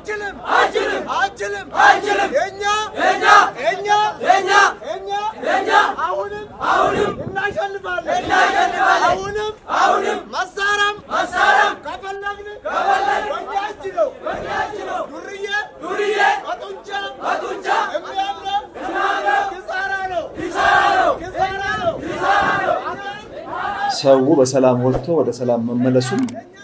አንችልም አንችልም አንችልም አንችልም የኛ የኛ የኛ የኛ የኛ የኛ አሁንም አሁንም እናሸንፋለን እናሸንፋለን። አሁንም አሁንም መሳሪያም መሳሪያም ከፈለግን ከፈለግን በእኛ እጅ ነው በእኛች ነው። ዱርዬ ዱርዬ በጡንቻ በጡንቻ የሚያምረው የሚያምረው ኪሳራ ነው ኪሳራ ነው ኪሳራ ነው ኪሳራ ነው። ሰው በሰላም ወጥቶ ወደ ሰላም መመለሱን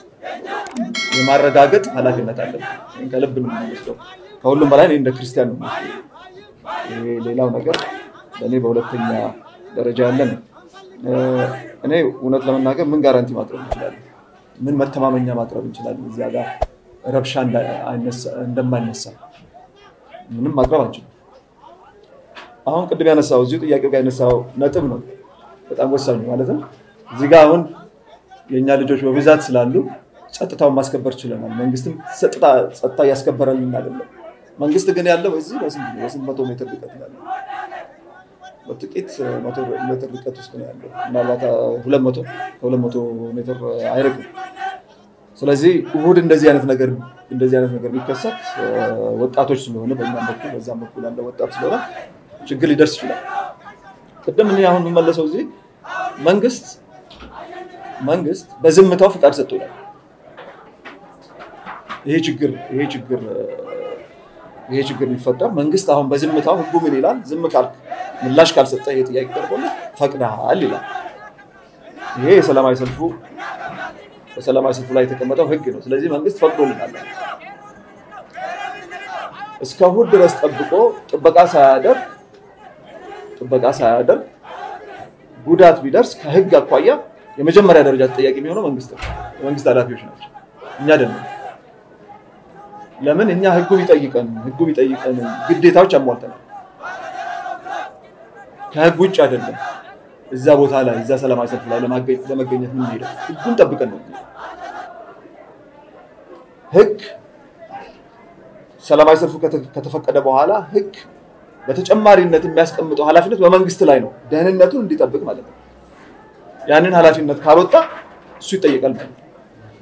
የማረጋገጥ ኃላፊነት አለን። ከልብ ነው የምንወስደው። ከሁሉም በላይ እኔ እንደ ክርስቲያን ነው የምወስደው። ይሄ ሌላው ነገር ለእኔ በሁለተኛ ደረጃ ያለ ነው። እ፣ እኔ እውነት ለመናገር ምን ጋራንቲ ማቅረብ እንችላለን? ምን መተማመኛ ማቅረብ እንችላለን? እዚያ ጋር ረብሻ እንዳ- አይነሳ- እንደማይነሳ ምንም ማቅረብ አንችልም። አሁን ቅድም ያነሳው እዚሁ ጥያቄው ጋር ያነሳው ነጥብ ነው በጣም ወሳኙ ማለት ነው። እዚህ ጋር አሁን የእኛ ልጆች በብዛት ስላሉ ጸጥታውን ማስከበር ችለናል። መንግስትም ጸጥታ ጸጥታ እያስከበረልን አይደለም። መንግስት ግን ያለው እዚህ በስንት ነው? በስንት መቶ ሜትር ርቀት ነው ያለው? በጥቂት መቶ ሜትር ርቀት ውስጥ ነው ያለው። ምናልባት ሁለት መቶ ከሁለት መቶ ሜትር አይርቅም። ስለዚህ እሁድ እንደዚህ አይነት ነገር እንደዚህ አይነት ነገር ቢከሰት እ፣ ወጣቶች ስለሆነ በእኛም በኩል በዛም በኩል ያለ ወጣት ስለሆነ ችግር ሊደርስ ይችላል። ቅድም እኔ አሁን የምመለሰው እዚህ መንግስት መንግስት በዝምታው ፍቃድ ሰጥቶናል። ይሄ ችግር ይሄ ችግር እ፣ ይሄ ችግር ሊፈጠር መንግስት አሁን በዝምታው ህጉ ምን ይላል? ዝም ካልክ ምላሽ ካልሰጠ ይሄ ጥያቄ ቀርቦልህ ፈቅደሃል ይላል። ይሄ የሰላማዊ ሰልፉ በሰላማዊ ሰልፉ ላይ የተቀመጠው ህግ ነው። ስለዚህ መንግስት ፈቅዶልናል። እስከ እሑድ ድረስ ጠብቆ ጥበቃ ሳያደርግ ጥበቃ ሳያደርግ ጉዳት ቢደርስ ከህግ አኳያ የመጀመሪያ ደረጃ ተጠያቂ የሚሆነው መንግስት ነው። የመንግስት ኃላፊዎች ናቸው፣ እኛ አይደለም። ለምን እኛ ህጉ ቢጠይቀን ህጉ ቢጠይቀን ግዴታዎች አሟልተናል። ከህግ ውጭ አይደለም። እዛ ቦታ ላይ እዛ ሰላማዊ ሰልፍ ላይ ለማገኘት ለመገኘት ምን ሄደው ህጉን ጠብቀን ነው። ህግ ሰላማዊ ሰልፉ ከተ- ከተፈቀደ በኋላ ህግ በተጨማሪነት የሚያስቀምጠው ኃላፊነት በመንግስት ላይ ነው፣ ደህንነቱን እንዲጠብቅ ማለት ነው። ያንን ኃላፊነት ካልወጣ እሱ ይጠየቃል ማለት ነው።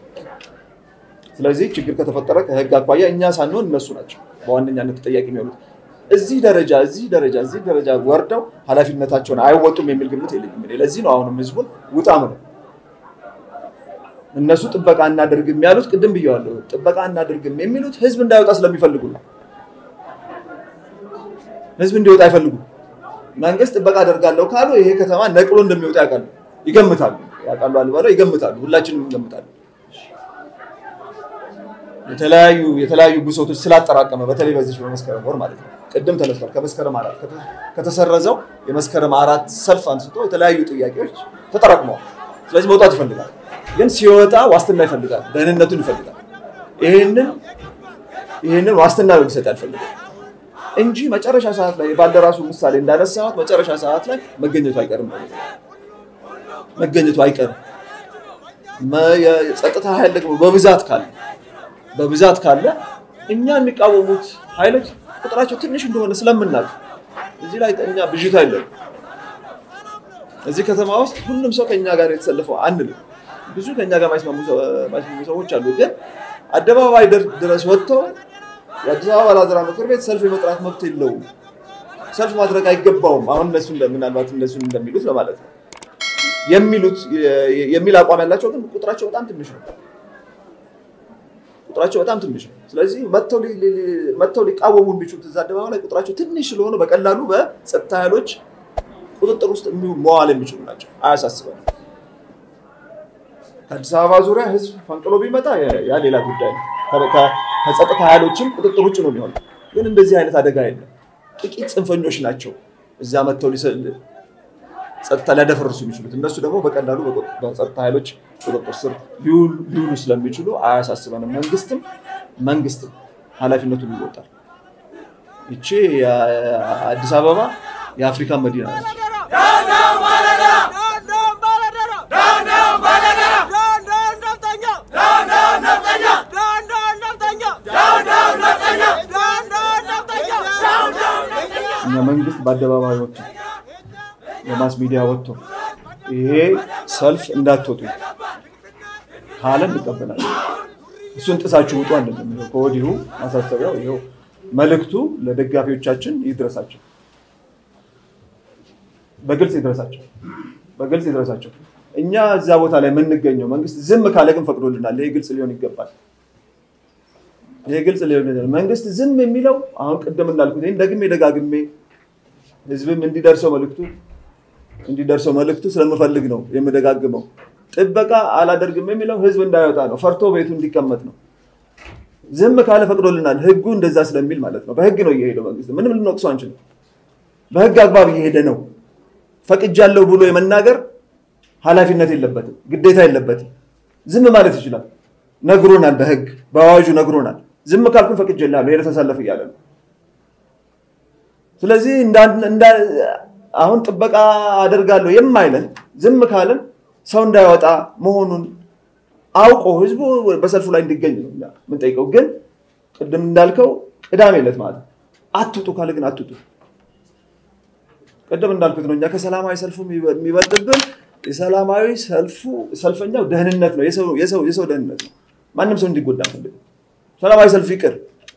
ስለዚህ ችግር ከተፈጠረ ከህግ አኳያ እኛ ሳንሆን እነሱ ናቸው በዋነኛነት ተጠያቂ የሚሆኑት። እዚህ ደረጃ እዚህ ደረጃ እዚህ ደረጃ ወርደው ኃላፊነታቸውን አይወጡም የሚል ግምት የለኝም። እኔ ለዚህ ነው አሁንም ህዝቡን ውጣ ምለው። እነሱ ጥበቃ እናደርግም ያሉት ቅድም ብየዋለሁ። ጥበቃ እናደርግም የሚሉት ህዝብ እንዳይወጣ ስለሚፈልጉ ነው። ህዝብ እንዲወጣ አይፈልጉም። መንግስት ጥበቃ አደርጋለሁ ካሉ ይሄ ከተማ ነቅሎ እንደሚወጣ ያውቃሉ፣ ይገምታሉ። ያውቃሉ አልባለው ይገምታሉ። ሁላችንም እንገምታለን። የተለያዩ የተለያዩ ብሶቶች ስላጠራቀመ በተለይ በዚህ በመስከረም ወር ማለት ነው። ቅድም ተነስቷል። ከመስከረም አራት ከተ- ከተሰረዘው የመስከረም አራት ሰልፍ አንስቶ የተለያዩ ጥያቄዎች ተጠራቅመዋል። ስለዚህ መውጣት ይፈልጋል፣ ግን ሲወጣ ዋስትና ይፈልጋል፣ ደህንነቱን ይፈልጋል። ይህንን ይህንን ዋስትና ሊሰጥ አልፈልግም እንጂ መጨረሻ ሰዓት ላይ ባልደራሱ ምሳሌ እንዳነሳሁት መጨረሻ ሰዓት ላይ መገኘቱ አይቀርም ማለት ነው። መገኘቱ አይቀርም። መ- የጸጥታ ኃይል ደግሞ በብዛት ካለ በብዛት ካለ እኛ የሚቃወሙት ኃይሎች ቁጥራቸው ትንሽ እንደሆነ ስለምናውቅ እዚህ ላይ እኛ ብዥታ የለም። እዚህ ከተማ ውስጥ ሁሉም ሰው ከኛ ጋር የተሰለፈው አንልም። ብዙ ከኛ ጋር ማይስማሙ ሰ- ማይስማሙ ሰዎች አሉ። ግን አደባባይ ድር- ድረስ ወጥተው የአዲስ አበባ ባላደራ ምክር ቤት ሰልፍ የመጥራት መብት የለውም፣ ሰልፍ ማድረግ አይገባውም። አሁን እነሱ እንደ- ምናልባት እነሱን እንደሚሉት ለማለት ነው የሚሉት የ- የሚል አቋም ያላቸው ግን ቁጥራቸው በጣም ትንሽ ነው። ቁጥራቸው በጣም ትንሽ ነው። ስለዚህ መጥተው ሊ- ሊ- ሊ- መጥተው ሊቃወሙ የሚችሉት እዛ አደባባይ ላይ ቁጥራቸው ትንሽ ስለሆነ በቀላሉ በጸጥታ ኃይሎች ቁጥጥር ውስጥ የሚው- መዋል የሚችሉ ናቸው። አያሳስበንም። ከአዲስ አበባ ዙሪያ ህዝብ ፈንቅሎ ቢመጣ ያ- ያ ሌላ ጉዳይ ነው። ከ- ከ- ከጸጥታ ኃይሎችም ቁጥጥር ውጭ ነው የሚሆነው። ግን እንደዚህ አይነት አደጋ የለም። ጥቂት ጽንፈኞች ናቸው እዛ መጥተው ሊሰ- ጸጥታ ሊያደፈርሱ የሚችሉት እነሱ ደግሞ በቀላሉ በቁ- በጸጥታ ኃይሎች ቁጥጥር ስር ሊውሉ ሊውሉ ስለሚችሉ አያሳስበንም። መንግስትም መንግስትም ኃላፊነቱን ይወጣል። ይቺ የአዲስ አበባ የአፍሪካ መዲና ነች። ዳውን ዳውን ባለደራ ዳን ዳን ባለደራ ዳውን ዳውን ባለደራ ዳን ዳን ነፍጠኛ ዳውን ዳውን ነፍጠኛ ዳን ዳን ነፍጠኛ ዳውን ዳውን ነፍጠኛ ዳን ዳን ነፍጠኛ ዳውን ዳውን ነፍጠኛ እኛ መንግስት በአደባባይ ወጥቶ በማስ ሚዲያ ወጥቶ ይሄ ሰልፍ እንዳትወጡ ካለ እንቀበላለን። እሱን ጥሳችሁ ውጡ አንልም። ይኸው ከወዲሁ ማሳሰቢያው ይኸው መልእክቱ ለደጋፊዎቻችን ይድረሳቸው፣ በግልጽ ይድረሳቸው፣ በግልጽ ይድረሳቸው። እኛ እዚያ ቦታ ላይ የምንገኘው መንግስት ዝም ካለ ግን ፈቅዶልናል። ይሄ ግልጽ ሊሆን ይገባል። ይሄ ግልጽ ሊሆን ይገባል። መንግስት ዝም የሚለው አሁን ቅድም እንዳልኩት ይህን ደግሜ ደጋግሜ ህዝብም እንዲደርሰው መልእክቱ እንዲደርሰው መልእክቱ ስለምፈልግ ነው የምደጋግመው። ጥበቃ አላደርግም የሚለው ህዝብ እንዳይወጣ ነው፣ ፈርቶ ቤቱ እንዲቀመጥ ነው። ዝም ካለ ፈቅዶልናል። ህጉ እንደዛ ስለሚል ማለት ነው። በህግ ነው እየሄደው መንግስት። ምንም ልንወቅሰው አንችልም። በህግ አግባብ እየሄደ ነው። ፈቅጃለሁ ብሎ የመናገር ኃላፊነት የለበትም፣ ግዴታ የለበትም። ዝም ማለት ይችላል። ነግሮናል፣ በህግ በአዋጁ ነግሮናል። ዝም ካልኩን ፈቅጄልሃለሁ ሄደህ ተሰለፍ እያለ ነው። ስለዚህ አሁን ጥበቃ አደርጋለሁ የማይለን ዝም ካለን ሰው እንዳይወጣ መሆኑን አውቆ ህዝቡ በሰልፉ ላይ እንዲገኝ ነው እኛ የምንጠይቀው። ግን ቅድም እንዳልከው ቅዳሜ ዕለት ማለት አትውጡ ካለ ግን አትውጡ። ቅድም እንዳልኩት ነው እኛ ከሰላማዊ ሰልፉ የሚበልጥብን የሰላማዊ ሰልፉ ሰልፈኛው ደህንነት ነው፣ የሰው ደህንነት ነው። ማንም ሰው እንዲጎዳ አንፈልግም። ሰላማዊ ሰልፍ ይቅር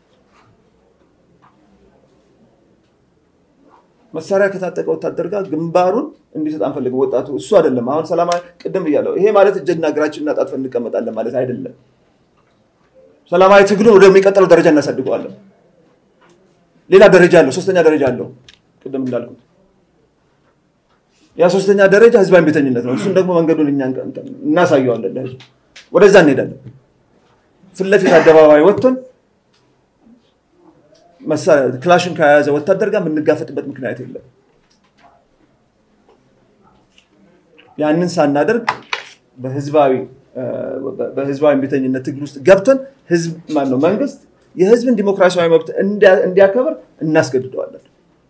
መሳሪያ ከታጠቀ ወታደር ጋር ግንባሩን እንዲሰጥ አንፈልግም። ወጣቱ እሱ አይደለም። አሁን ሰላማዊ ቅድም እያለው ይሄ ማለት እጅና እግራችን እናጣጥፈን እንቀመጣለን ማለት አይደለም። ሰላማዊ ትግሉን ወደሚቀጥለው ደረጃ እናሳድገዋለን። ሌላ ደረጃ አለው፣ ሶስተኛ ደረጃ አለው። ቅድም እንዳልኩት ያ ሶስተኛ ደረጃ ህዝባዊ ቤተኝነት ነው። እሱን ደግሞ መንገዱን እኛ እናሳየዋለን ለህዝቡ። ወደዛ እንሄዳለን። ፊት ለፊት አደባባይ ወጥተን ክላሽን ከያዘ ወታደር ጋር የምንጋፈጥበት ምክንያት የለም። ያንን ሳናደርግ በህዝባዊ በህዝባዊ ቤተኝነት ትግል ውስጥ ገብተን ህዝብ ማነው መንግስት የህዝብን ዲሞክራሲያዊ መብት እንዲያከብር እናስገድደዋለን።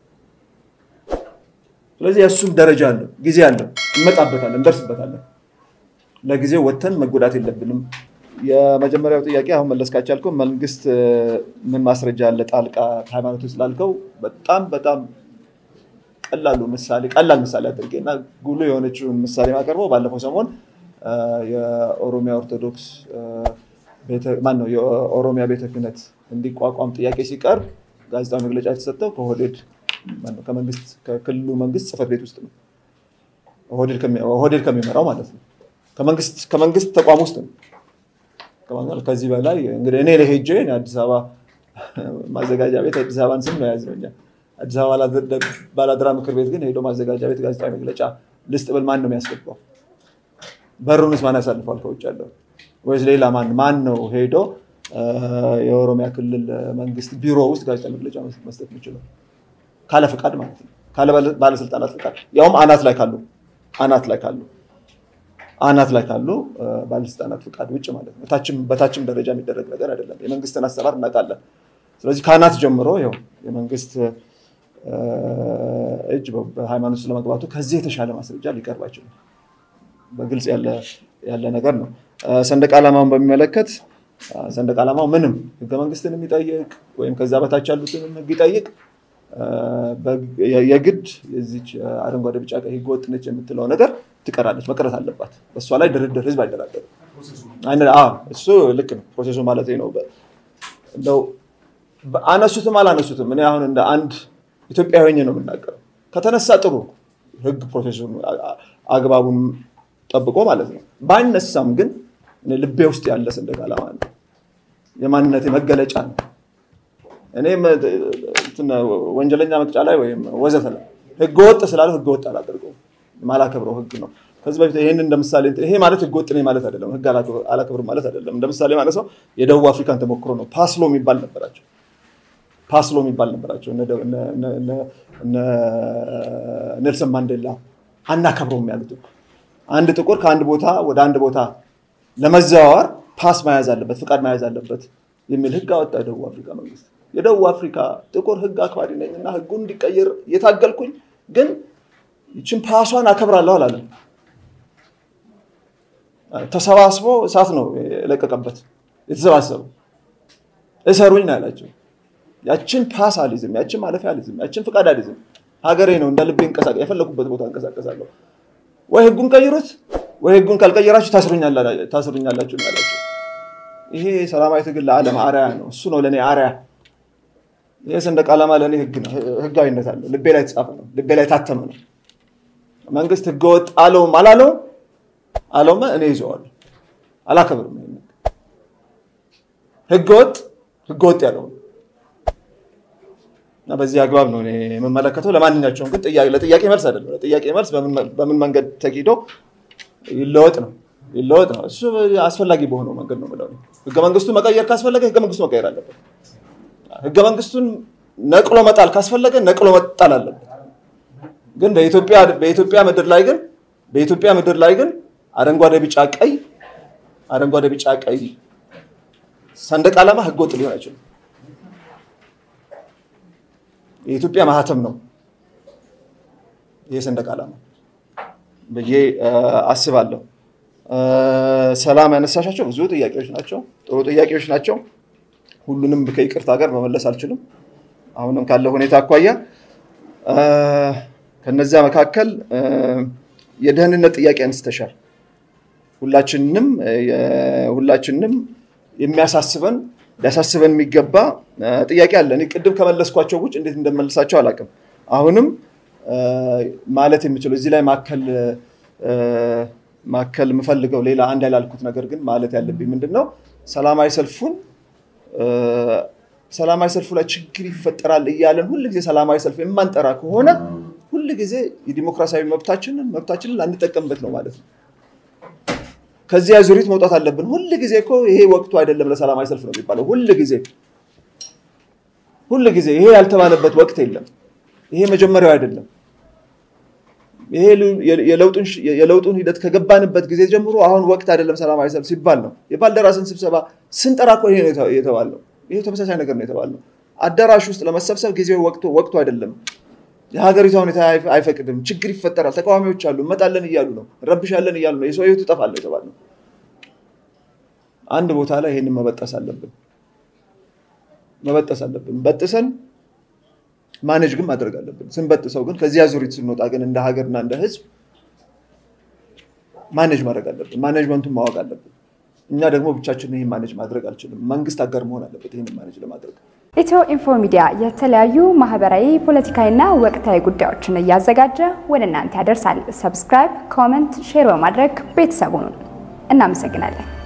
ስለዚህ የእሱም ደረጃ አለው፣ ጊዜ አለው፣ እንመጣበታለን፣ እንደርስበታለን። ለጊዜው ወጥተን መጎዳት የለብንም። የመጀመሪያው ጥያቄ አሁን መለስ ካቻልከው መንግስት ምን ማስረጃ አለ ጣልቃ ሃይማኖት ውስጥ ላልከው በጣም በጣም ቀላሉ ምሳሌ ቀላል ምሳሌ አድርጌ እና ጉልህ የሆነችውን ምሳሌ ማቀርበው ባለፈው ሰሞን የኦሮሚያ ኦርቶዶክስ ማነው የኦሮሚያ ቤተ ክህነት እንዲቋቋም ጥያቄ ሲቀርብ ጋዜጣዊ መግለጫ የተሰጠው ከኦህዴድ ከመንግስት ከክልሉ መንግስት ጽህፈት ቤት ውስጥ ነው። ኦህዴድ ከሚመራው ማለት ነው። ከመንግስት ተቋም ውስጥ ነው። ከዚህ በላይ እንግዲህ እኔ ለሄጄ አዲስ አበባ ማዘጋጃ ቤት አዲስ አበባን ስም ነው የያዝነው እኛ። አዲስ አበባ ባላደራ ምክር ቤት ግን ሄዶ ማዘጋጃ ቤት ጋዜጣዊ መግለጫ ልስጥ ብል ማን ነው የሚያስገባው? በሩንስ ማን ያሳልፈዋል? ከውጭ ያለው ወይስ ሌላ ማን ማን ነው ሄዶ የኦሮሚያ ክልል መንግስት ቢሮ ውስጥ ጋዜጣዊ መግለጫ መስጠት የሚችለው? ካለ ፍቃድ ማለት ነው። ካለ ባለስልጣናት ፍቃድ ያውም አናት ላይ ካሉ አናት ላይ ካሉ አናት ላይ ካሉ ባለስልጣናት ፍቃድ ውጭ ማለት ነው። በታችም ደረጃ የሚደረግ ነገር አይደለም። የመንግስትን አሰራር እናውቃለን። ስለዚህ ከአናት ጀምሮ ይኸው የመንግስት እጅ በሃይማኖት ስለመግባቱ ከዚህ የተሻለ ማስረጃ ሊቀርብ አይችልም። በግልጽ ያለ ነገር ነው። ሰንደቅ ዓላማውን በሚመለከት ሰንደቅ ዓላማው ምንም ህገ መንግስትን የሚጠይቅ ወይም ከዛ በታች ያሉትን ህግ ይጠይቅ የግድ የዚች አረንጓዴ ቢጫ ቀይ ህገ ወጥ ነች የምትለው ነገር ትቀራለች፣ መቅረት አለባት። በእሷ ላይ ድርድር ህዝብ አይደራደርም። እሱ ልክ ነው፣ ፕሮሴሱ ማለት ነው። እንደው አነሱትም አላነሱትም እኔ አሁን እንደ አንድ ኢትዮጵያዊ ሆኜ ነው የምናገረው። ከተነሳ ጥሩ ህግ ፕሮሴሱን አግባቡን ጠብቆ ማለት ነው። ባይነሳም ግን ልቤ ውስጥ ያለ ሰንደቅ ዓላማ ነው፣ የማንነቴ መገለጫ ነው። እኔ ወንጀለኛ መቅጫ ላይ ወይም ወዘተ ላይ ህገወጥ ስላለው ህገወጥ አላደርገውም። ማላከብረው ህግ ነው። ከዚህ በፊት ይህን እንደ ምሳሌ ይሄ ማለት ህገወጥ ነኝ ማለት አይደለም፣ ህግ አላከብርም ማለት አይደለም። እንደ ምሳሌ ማለት ሰው የደቡብ አፍሪካን ተሞክሮ ነው። ፓስሎ የሚባል ነበራቸው። ፓስሎ የሚባል ነበራቸው። ኔልሰን ማንዴላ አናከብረውም ያሉት አንድ ጥቁር ከአንድ ቦታ ወደ አንድ ቦታ ለመዘዋወር ፓስ መያዝ አለበት፣ ፍቃድ መያዝ አለበት የሚል ህግ አወጣ የደቡብ አፍሪካ መንግስት። የደቡብ አፍሪካ ጥቁር ህግ አክባሪ ነኝ እና ህጉ እንዲቀየር እየታገልኩኝ ግን ይችን ፓሷን አከብራለሁ አላለም። ተሰባስቦ እሳት ነው የለቀቀበት። የተሰባሰቡ እሰሩኝ ነው ያላቸው። ያችን ፓስ አልይዝም፣ ያችን ማለፊያ አልይዝም፣ ያችን ፍቃድ አልይዝም። ሀገሬ ነው እንደ ልቤ እንቀሳቀስ የፈለኩበት ቦታ እንቀሳቀሳለሁ። ወይ ህጉን ቀይሩት፣ ወይ ህጉን ካልቀየራችሁ ታስሩኛላችሁ ነው ያላቸው። ይሄ ሰላማዊ ትግል ለዓለም አርያ ነው። እሱ ነው ለእኔ አርያ። ይሄ ሰንደቅ ዓላማ ለእኔ ህግ ነው፣ ህጋዊነት አለው። ልቤ ላይ የተጻፈ ነው፣ ልቤ ላይ የታተመ ነው። መንግስት ህገወጥ አለውም አላለውም አለውም እኔ ይዘዋለሁ፣ አላከብርም። ይሄን ህገወጥ ህገወጥ ያለው ነው እና በዚህ አግባብ ነው እኔ የምመለከተው። ለማንኛቸውም ግን ለጥያቄ መልስ አይደለም። ለጥያቄ መልስ በምን መንገድ ተኪዶ ይለወጥ ነው ይለወጥ ነው። እሱ አስፈላጊ በሆነው መንገድ ነው የምለው። ህገ መንግስቱን መቀየር ካስፈለገ ህገ መንግስቱ መቀየር አለበት። ህገ መንግስቱን ነቅሎ መጣል ካስፈለገ ነቅሎ መጣል አለበት። ግን በኢትዮጵያ ምድር ላይ ግን በኢትዮጵያ ምድር ላይ ግን አረንጓዴ፣ ቢጫ፣ ቀይ አረንጓዴ፣ ቢጫ፣ ቀይ ሰንደቅ ዓላማ ህገወጥ ሊሆን አይችልም። የኢትዮጵያ ማህተም ነው ይህ ሰንደቅ ዓላማ ብዬ አስባለሁ። ሰላም ያነሳሻቸው ብዙ ጥያቄዎች ናቸው፣ ጥሩ ጥያቄዎች ናቸው። ሁሉንም ከይቅርታ ጋር መመለስ አልችልም፣ አሁንም ካለ ሁኔታ አኳያ። ከነዚያ መካከል የደህንነት ጥያቄ አንስተሻል። ሁላችንም ሁላችንም የሚያሳስበን ሊያሳስበን የሚገባ ጥያቄ አለ። እኔ ቅድም ከመለስኳቸው ውጭ እንዴት እንደመልሳቸው አላውቅም። አሁንም ማለት የምችለው እዚህ ላይ ማከል ማከል የምፈልገው ሌላ አንድ ያላልኩት ነገር ግን ማለት ያለብኝ ምንድን ነው ሰላማዊ ሰልፉን ሰላማዊ ሰልፉ ላይ ችግር ይፈጠራል እያለን ሁልጊዜ ሰላማዊ ሰልፍ የማንጠራ ከሆነ ሁልጊዜ የዲሞክራሲያዊ መብታችንን መብታችንን ላንጠቀምበት ነው ማለት ነው። ከዚያ ዙሪት መውጣት አለብን። ሁል ጊዜ እኮ ይሄ ወቅቱ አይደለም ለሰላማዊ ሰልፍ ነው የሚባለው። ሁል ጊዜ ሁል ጊዜ ይሄ ያልተባለበት ወቅት የለም። ይሄ መጀመሪያው አይደለም። ይሄ የለውጡን ሂደት ከገባንበት ጊዜ ጀምሮ አሁን ወቅት አይደለም ሰላማዊ ሰልፍ ሲባል ነው። የባልደራስን ስብሰባ ስንጠራ እኮ ይሄ ነው የተባለው። ይሄ ተመሳሳይ ነገር ነው የተባለው። አዳራሽ ውስጥ ለመሰብሰብ ጊዜው ወቅቱ ወቅቱ አይደለም። የሀገሪቷ ሁኔታ አይፈቅድም፣ ችግር ይፈጠራል፣ ተቃዋሚዎች አሉ፣ እንመጣለን እያሉ ነው፣ እንረብሻለን እያሉ ነው፣ የሰው ህይወት ይጠፋል የተባለው። አንድ ቦታ ላይ ይህንን መበጠስ አለብን መበጠስ አለብን። በጥሰን ማኔጅ ግን ማድረግ አለብን። ስንበጥሰው ግን ከዚያ ዙሪት ስንወጣ ግን እንደ ሀገርና እንደ ህዝብ ማኔጅ ማድረግ አለብን። ማኔጅመንቱን ማወቅ አለብን። እኛ ደግሞ ብቻችን ይህን ማኔጅ ማድረግ አልችልም። መንግስት አጋር መሆን አለበት ይህን ማኔጅ ለማድረግ። ኢትዮ ኢንፎ ሚዲያ የተለያዩ ማህበራዊ፣ ፖለቲካዊና ወቅታዊ ጉዳዮችን እያዘጋጀ ወደ እናንተ ያደርሳል። ሰብስክራይብ፣ ኮመንት፣ ሼር በማድረግ ቤተሰቡን እናመሰግናለን።